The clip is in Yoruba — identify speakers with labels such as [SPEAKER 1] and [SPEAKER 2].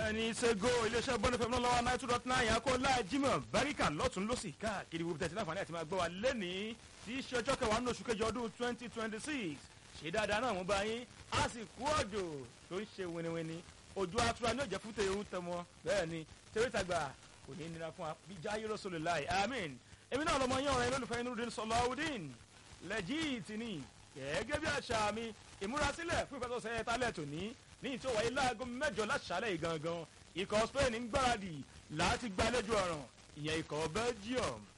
[SPEAKER 1] ẹni ṣègò iléeṣẹ́ bọ́ọ̀lù fẹ́mi náà lọ́wọ́ nine two dot nine akọ́lá jimoh baríkà lọ́tún lọ́sì káàkiri gbogbo tẹ̀sí láǹfààní àti máa gbọ́ wa lẹ́nìí tí í ṣe ọjọ́ kẹwàá nínú oṣù kejì ọdún twenty twenty six ṣe dáadáa náà mú bá yín a sì kú òjò tó ń ṣe winiwini ojú atura ní òjẹ́ fúte ohun tẹmọ bẹ́ẹ̀ ni tẹ́rẹ́tàgbà kò ní nira fún wa bí jáyé lọ́sọ̀lẹ̀ láì amín èmi náà lọmọ yín ọ̀rẹ́ lólùfẹ́ inúdín sọláwùdín lẹ́jìtì ni gẹ́gẹ́ bí àṣà mi ìmúrasílẹ̀ fún ìfẹsọ̀sẹ̀ tálẹ̀ tòní ní ìtò wáyé láago mẹ́jọ láṣálẹ̀ yìí gangan ikọ̀ spain ń gbáradì láti gbàlejò ọ̀ràn ìyẹn ikọ̀ belgium